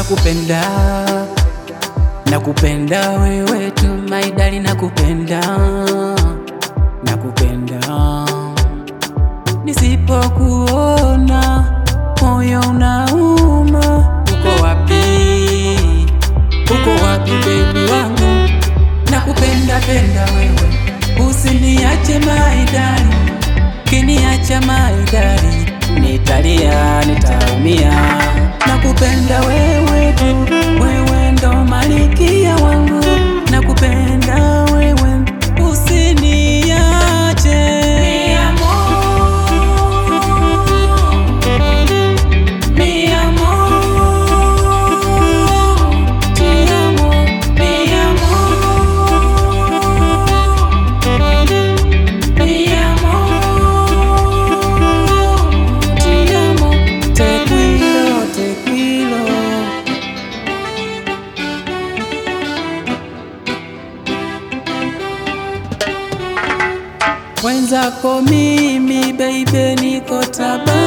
nakupenda, nakupenda wewe tu my darling, nakupenda, nakupenda. Nisipokuona moyo unauma. Uko wapi? Uko wapi baby wangu? Nakupenda penda wewe, usiniache my darling, kiniacha my darling, nitalia nitaumia. Nakupenda wewe tu, wewe ndo malikia wangu, nakupenda wewe, usiniache. Mi amor, mi amor, ti amo, mi amor, mi amor, ti amo, tequilo, tequilo. Wenzako mimi baby niko taba